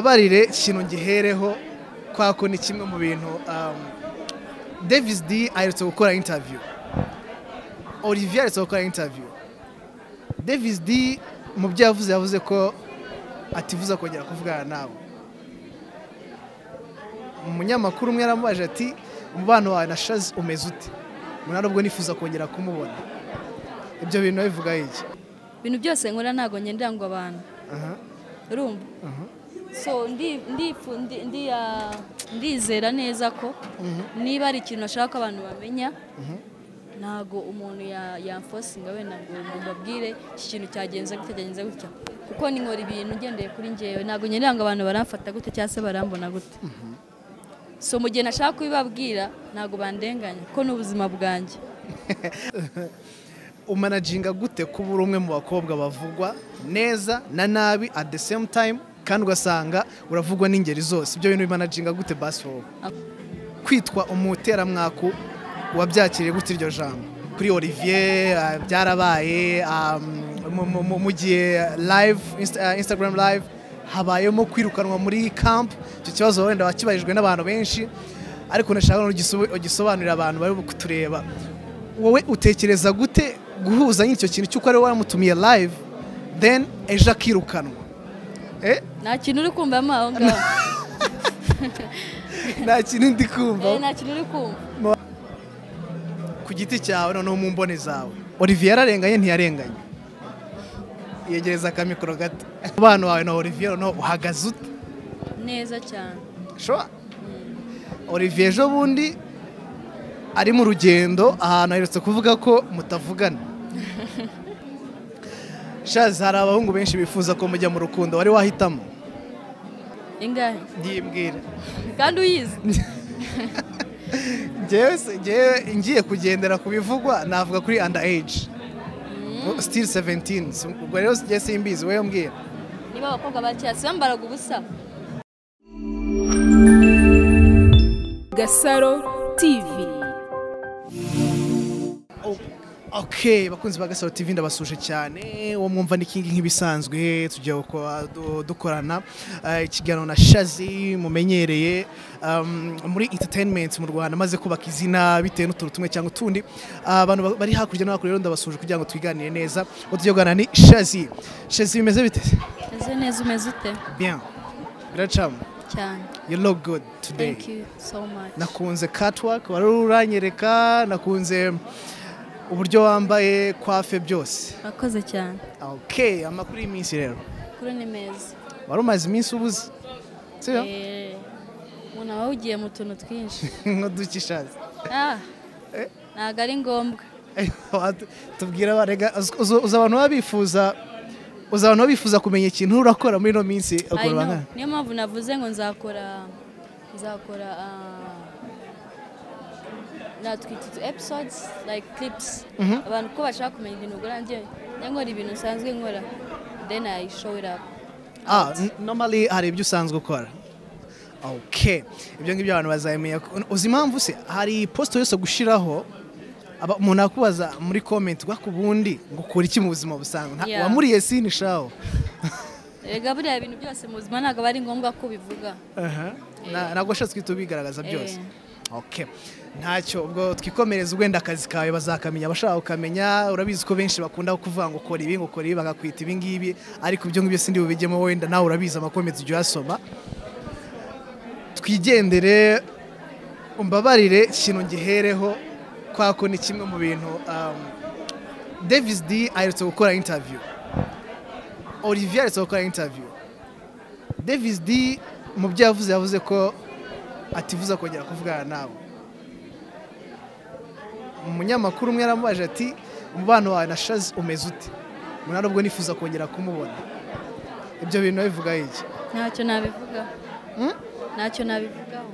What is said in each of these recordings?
mbabarire ikintu gihereho kwako ni kimwe mu bintu um, davis d aherutse gukora interview olivier aherutse gukora interview davis d mu byo yavuze yavuze ko atifuza kongera kuvugana nabo umunyamakuru umwe yaramubajije ati umubano wawe na shazi umeze ute umuntu nubwo nifuza kongera kumubona ibyo bintu bivugaho iki ibintu byose nkora ntabwo ngendera ngo abantu Aha, urumva aha. so ndi- ndifu- ndi- ndi- ah, ndizera neza ko niba hari ikintu ashaka ko abantu bamenya ntabwo umuntu ya- yamfosinga wenda ngo umuntu abwire iki kintu cyagenze gutya cyagenze gutya kuko ninkora ibintu ngendeye kuri ngewe ntabwo ngendera ngo abantu baramfata gutya cyangwa se barambona gutya so mu gihe nashaka kubibabwira ntabwo bandenganya kuko ni ubuzima bwanjye umanaginga gute kuba uri umwe mu bakobwa bavugwa neza na nabi at the same time kandi ugasanga uravugwa n'ingeri zose ibyo bintu bimanaginga gute basi wowe kwitwa umuteramwaku wabyakiriye gute iryo jambo kuri olivier ah, byarabaye ah, mu- mu- mu- mu gihe live Insta- ah, instagram live habayemo kwirukanwa muri camp icyo kibazo wenda wakibajijwe n'abantu benshi ariko nashaka ugisobanurira abantu bari kutureba wowe utekereza gute guhuza n'icyo kintu cy'uko ari wowe wamutumiye live then ejo akirukanwa Eh, nta kintu uri kumvamo aho ngaho nta kintu ndi Eh, kumva nta kintu uri kumva ku giti cyawe noneho mu mboni zawe olivier yararenganye ntiyarenganye yegereza akamikoro gato umubano wawe na olivier noneho uhagaze ute neza cyane Sure. olivier ejo bundi ari mu rugendo ahantu aherutse kuvuga ko mutavugana shazi hari abahungu benshi bifuza ko mujya mu rukundo wari wahitamo ingahe ngimbwira kandi uyizi ngewe se- ngewe ngiye kugendera ku bivugwa navuga kuri under age still 17 Si- ubwo rero ngiye simbizi wowe mbwira niba abakobwa ba kera si bambaraga ubusa Gasaro TV ok bakunzi ba gasaro tv ndabasuje cyane uwo mwumva ni kingi nk'ibisanzwe tujya gukora- du- dukorana eh, ikiganiro na shazi mumenyereye um, muri entertainment mu rwanda amaze kubaka izina bitewe n'utuntu tumwe cyangwa utundi Ah, abantu ba- bari hakurya no hakurya rero ndabasuje kugira ngo twiganire neza uwo tujya gukorana ni shazi shazi bimeze bite ese neza umeze ute bien biracamo cyane you look good today thank you so much nakunze catwalk wari uranyereka nakunze uburyo wambaye kwafe byose urakoze cyane ok amakuru y'iminsi rero kuri ni meza wari umaze iminsi ubuze sibyo Eh, umuntu aba awugiye mu tuntu twinshi nk'udukishazi Ah, ntabwo ari ngombwa tubwira abarega uzi abantu baba bifuza uzi abantu baba bifuza kumenya ikintu urakora muri ino minsi I ukora know. nka- niyo mpamvu navuze ngo nzakora nzakora ah, natwita utu episodes like clips abantu ko bashaka kumenya ibintu gura njye njya nkora ibintu nsanzwe nkora then I show it up Ah, n- normally hari ibyo usanzwe ukora ok ibyo ngibyo abantu bazabimenya uzi impamvu se hari iposita yose gushyiraho aba- umuntu akubaza muri komenti rwa ku bundi ngo ukora iki mu buzima busanzwe Nta- Yeah. wamuriye sini shaho Erega buriya bintu byose mu buzima ntabwo aba ari ngombwa ko ubivuga Na- ntabwo washatse guhita ubigaragaza byose Eh. ok ntacyo ubwo twikomereza wenda akazi kawe bazakamenya abashaka kukamenya urabizi ko benshi bakunda kuvuga ngo ukora ibi ngo ukora ibi bagakwita ibi ngibi ariko ibyo ngibyo sindi bubijyemo wenda nawe urabizi amakomenti ujya uyasoma twigendere umbabarire ikintu gihereho kwako ni kimwe mu bintu um, davis d aherutse gukora interview olivier aherutse gukora interview davis d mu byo yavuze yavuze ko atifuza kongera kuvugana nawe umunyamakuru umwe yaramubajije ati umubano wawe na shazi umeze ute umuntu nubwo nifuza kongera kumubona ibyo bintu bivugaho iki ntacyo nabivugaho Hmm? ntacyo nabivugaho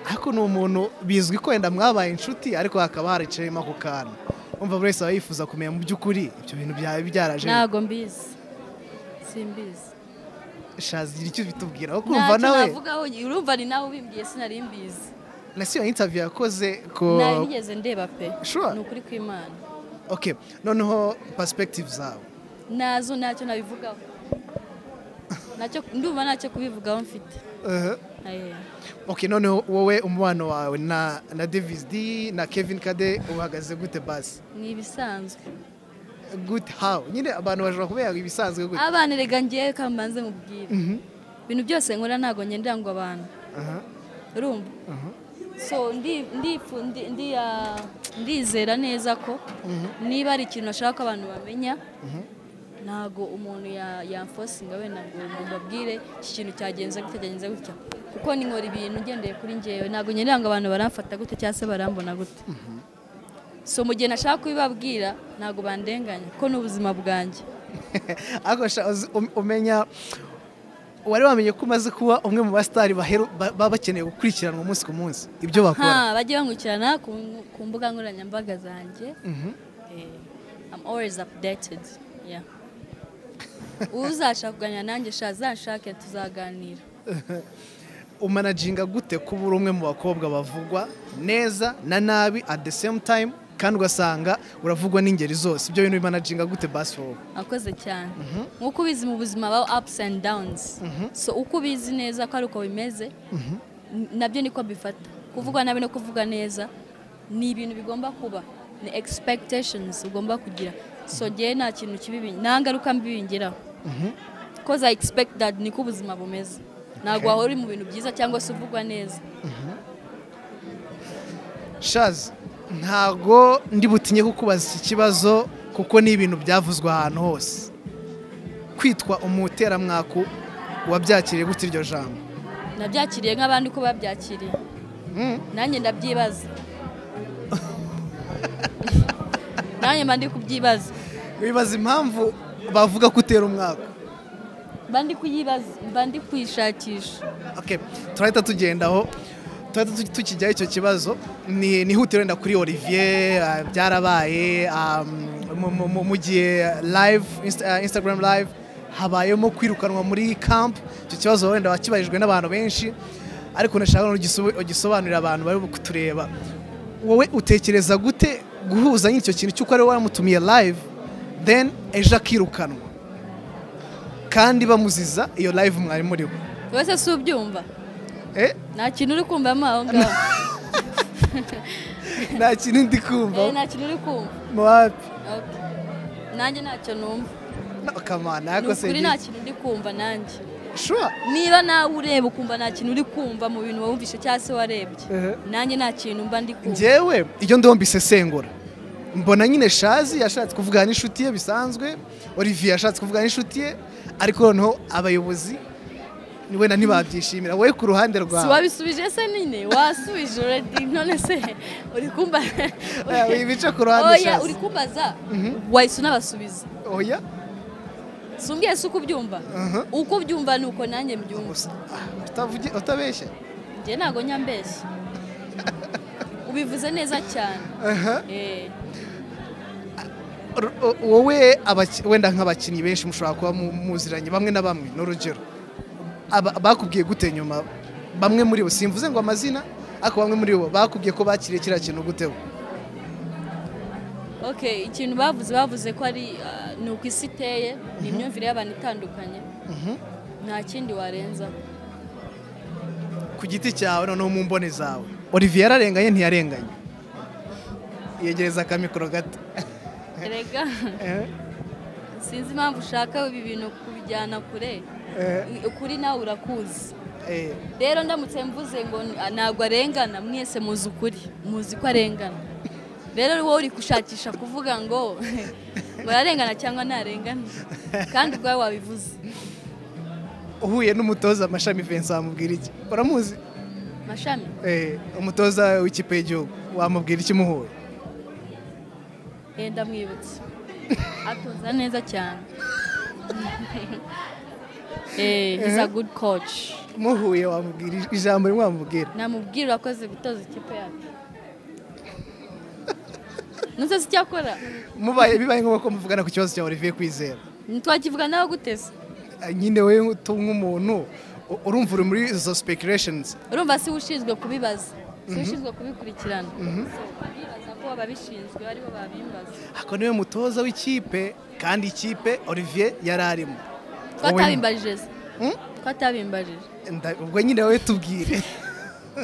ariko ni umuntu bizwi ko wenda mwabaye inshuti ariko hakaba haricayemo ako kantu umva buri wese aba yifuza kumenya mu by'ukuri ibyo bintu byaba byaraje ntabwo mbizi simbizi shazi gira icyo bitubwira aho kumva ntacyo nawe navugaho urumva ni nawe ubimbwiye sinari mbizi nasi iyo intaviyu yakoze ko nari nigeze ndeba pe Sure. ni ukuri kw'imana ok noneho perspective zawe nazo ntacyo nabivugaho nacyo ndumva ntacyo kubivugaho mfite Eh, ok noneho wowe umubano wawe na na davis d na kevin kade uhagaze gute basi ni ibisanzwe gute hawe nyine abantu bashobora kubera ibisanzwe gute abana rega ngiye reka mbanze mubwire ibintu byose nkora ntabwo ngendera ngo abantu Aha, urumva aha. so ndi- ndifu- ndi- ndi- ah, ndizera neza ko niba hari ikintu ashaka ko abantu bamenya ntabwo umuntu ya- yamfosinga wenda ngo mubabwire iki kintu cyagenze gutya cyagenze gutya kuko ninkora ibintu ngendeye kuri ngewe ntabwo ngendera ngo abantu baramfata gute cyangwa se barambona gute so mu gihe nashaka kubibabwira ntabwo bandenganya kuko ni ubuzima bwanjye ariko sha, uzi- um- umenya wari wamenye ko umaze kuba umwe mu basitari baheru- ba- baba bakeneye gukurikiranwa umunsi ku munsi ibyo bakora ha bajye bankurikirana ku ku mbuga nkoranyambaga zanjye Mhm. Eh, I'm always updated. Yeah. Uzashaka kuganira nanjye sha zanshake tuzaganira. umanaginga gute kuba uri umwe mu bakobwa bavugwa neza na nabi at the same time kandi ugasanga uravugwa n'ingeri zose ibyo bintu bimanaginga gute basi wowe Akoze cyane. Nkuko ubizi mu buzima baba ups and downs. So uko ubizi neza ko ari uko bimeze n- nabyo niko bifata. Kuvuga nabi no kuvuga neza ni ibintu bigomba kuba ni expectations ugomba kugira. So ngewe nta kintu kibi nta ngaruka mbi bingeraho. Because I expect that niko ubuzima bumeze. Ntabwo wahora uri mu bintu byiza cyangwa se uvugwa neza. shazi ntago ndi butinye kukubaza iki kibazo kuko ni ibintu byavuzwe ahantu hose kwitwa umuteramwaku wabyakiriye gute iryo jambo nabyakiriye nk'abandi uko babyakiriye Mm. nanjye ndabyibaza nanjye mba ndi kubyibaza wibaza impamvu bavuga ko utera umwaka mba ndi kuyibaza mba ndi kuyishakisha okay. turahita tugendaho turahita tu- tukijyaho icyo kibazo ni nihutire wenda kuri olivier ah, byarabaye ah, mu- mu- mu- mu gihe live insta- ah, instagram live habayemo kwirukanwa muri camp icyo kibazo wenda wakibarijwe n'abantu benshi ariko nashaka no gisoba- ugisobanurira abantu bari kutureba wowe utekereza gute guhuza n'icyo kintu cy'uko ariwe waramutumiye live then ejo akirukanwa kandi bamuziza iyo live mwari muriho wese si ubyumva eh? nta kintu uri kumvamo aho ngaho nta kintu ndi Eh, kumva nta kintu uri kumva muwapi Okay. nanjye ntacyo numva kamana ni ariko se ukuri nta kintu ndi kumva nanjye shuwa niba nawe ureba ukumva nta kintu uri kumva mu bintu wumvishe cyangwa se warebye Eh. nanjye nta kintu mba ndi kumva njyewe iyo ndiho mbisesengura mbona nyine shazi yashatse kuvugana n'inshuti ye bisanzwe olivier yashatse kuvugana n'inshuti ye ariko noneho abayobozi ni wenda ntibabyishimira wowe ku ruhande si rwawe wabisubije se nyine wasubije uredi none se uri kumba Eh, ibice ku ruhande oya uri shazi kumbaza wahise unabasubiza oya si umbwiye si uko ubyumva Mhm. uko ubyumva ni uko nanjye mbyumva Gusa, ah, utavuge- utabeshya njye ntabwo nyambeshya ubivuze neza cyane Eh, Ru- o- wowe abaki- wenda nk'abakinnyi benshi mushobora kuba mu- muziranye bamwe na bamwe ni urugero Aba- bakubwiye gute nyuma bamwe muri bo simvuze ngo amazina ariko bamwe muri bo bakubwiye ko bakiriye kiriya kintu gute bo okay ikintu bavuze bavuze ko ari ah, ni uko isi iteye ni imyumvire y'abantu itandukanye nta kindi warenzaho ku giti cyawe noneho mu mbone zawe olivier yararenganye ntiyarenganye yegereza akamikoro gato erega sinzi impamvu ushaka ibi bintu kubijyana kure ukuri nawe urakuzi Eh, rero ndamutse mvuze ngo n- ntabwo arengana mwese muzi ukuri muzi ko arengana rero wowe uri gushakisha kuvuga ngo ngo ararengana cyangwa ntarengana kandi ubwawe wabivuze uhuye n'umutoza amashami vincent wamubwira iki uramuzi mashami Eh, umutoza w'ikipe y'igihugu wamubwira iki muhuye eh, ndamwibutse atoza neza cyane Eh, he's a good coach muhuye wamubwira ij- ijambo rimwe wamubwira namubwira urakoze gutoza ikipe yacu ntuze se icyo akora mubaye bibaye ngombwa ko muvugana ku kibazo cya Olivier Kwizera ntitwakivuga nawe guteze Ah, nyine wewe utu- nk'umuntu u- urumva uri muri izo speculations urumva si we ushinzwe kubibaza si we ushinzwe kubikurikirana bibaza ko ababishinzwe aribo babimbaza ako niwe mutoza w'ikipe kandi ikipe Olivier yari arimo twatabimbajije se ko atabimbarira Nda- ubwo nyine wowe tubwire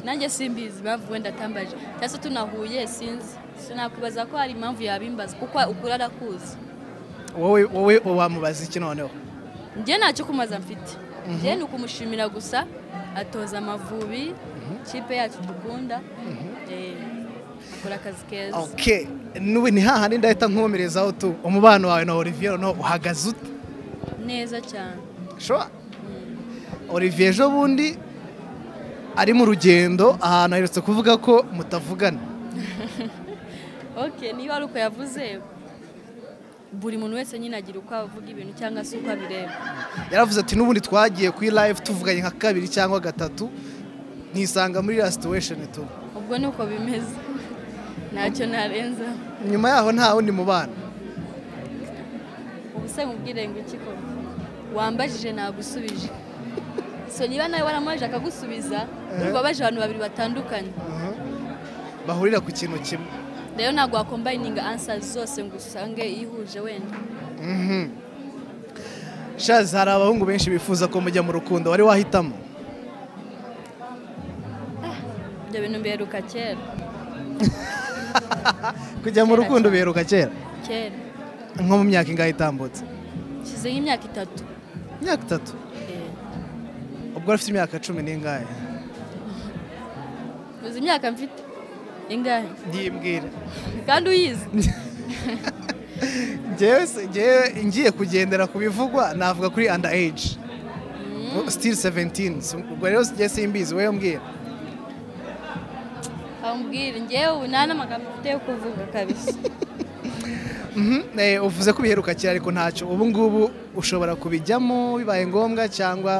nanjye simbizi bavuwe ndatambaje cyangwa se tunahuye sinzi sinakubaza ko hari impamvu yabimbaza kuko ukuri arakuzi wowe wowe wamubaza iki noneho njye ntacyo kumaza mfite njye ni ukumushimira gusa atoza amavubi ikipe yacu dukunda eh, akora akazi keza ok n'ubu ni hahandi ndahita nkomerezaho tu umubano wawe na olivier noneho uhagaze ute neza cyane Sure. olivier ejo bundi ari mu rugendo ahantu aherutse kuvuga ko mutavugana ok niba ari uko yavuze buri muntu wese nyine agira uko avuga ibintu cyangwa se uko abireba yaravuze ati n'ubundi twagiye kuri live tuvuganye nka kabiri cyangwa gatatu nisanga muri iriya situation tu ubwo ni uko bimeze ntacyo narenza nyuma yaho nta wundi mubano ubuse mubwire ngo iki ko wambajije nagusubije so niba nawe waramubajije akagusubiza ubwo wabaje abantu babiri batandukanye bahurira ku kintu kimwe rero ntabwo wakombayininga ansa zose ngo usange ihuje wenda shazi hari abahungu benshi bifuza ko mujya mu rukundo wari wahitamo ibyo bintu mberuka kera kujya mu rukundo biheruka kera kera nko mu myaka ingahe itambutse nshyize nk'imyaka itatu imyaka itatu Eh, ubwo afite imyaka cumi n'ingahe uzi imyaka mfite ingahe ntiyimbwire kandi uyizi ngewe se- ngewe ngiye kugendera ku bivugwa navuga kuri anda eji sitiri seventini ubwo rero ngewe simbizi wowe mbwira ambwira ngewe ubu nta n'amagambo mfite yo kuvuga kabisa Mhm, eh, uvuze ko biheruka kera ariko ntacyo ubu ngubu ushobora kubijyamo bibaye ngombwa cyangwa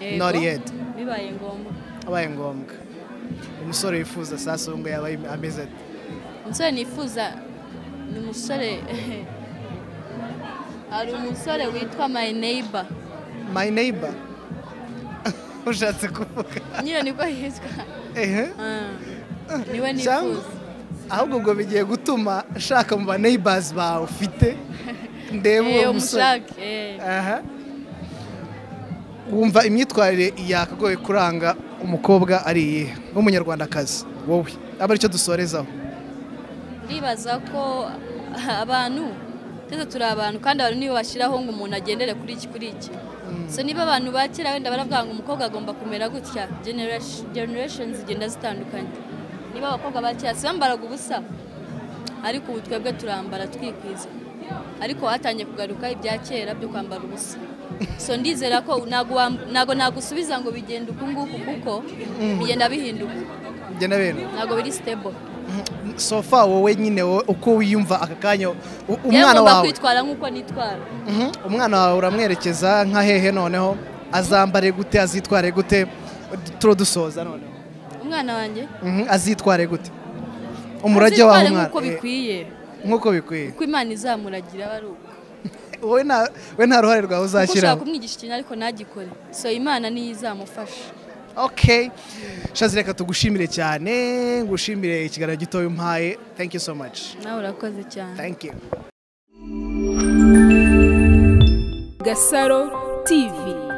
Yego, not yet bibaye ngombwa abaye ngombwa umusore wifuza sasongo yaba yim- ameze ate umusore nifuza ni umusore hari umusore witwa my neighbor my neighbor ushatse kuvuga nyine nibwo yitwa ehe Ah, niwe Cyangwa- nifuza ahubwo ngo bigiye gutuma nshaka mu ba neighbors bawe ufite ndebe Eh, uwo musore umushake eh. aha wumva imyitwarire yakagoye kuranga umukobwa ari iyihe nk'umunyarwandakazi wowe aba aricyo dusorezaho ndibaza ko abantu twese turi abantu kandi abantu nibo bashyiraho ngo umuntu agendere kuri iki kuri iki so niba abantu ba kera wenda baravuga ngo umukobwa agomba kumera gutya generation- generations zigenda zitandukanye niba abakobwa ba kera si bambaraga ubusa ariko ubu twebwe turambara twikwiza ariko hatangiye kugaruka ibya kera byo kwambara ubusa so ndizera ko ntago wam- ntago nagusubiza ngo bigenda uku nguku kuko bigenda bihinduka njye na bene ntago biri stable sofa wowe nyine wowe uko wiyumva aka kanya u- Yewe umwana ngomba wawe kwitwara nk'uko nitwara Mhm, umwana wawe uramwerekeza nka hehe noneho azambare gute azitware gute turo dusoza noneho umwana wanjye Mhm, azitware gute umurage wawe Azitware mwana nk'uko eh, bikwiye nk'uko bikwiye uko imana izamuragira aba ari uko wowe nta we nta ruhare rwawe Kuko ushaka uzashyiraho kumwigisha ikintu ariko ntagikore so imana niyo izamufasha okay shazi reka tugushimire cyane ngushimire ikiganiro gitoya umpaye thank you so much nawe urakoze cyane thank you Gasaro TV.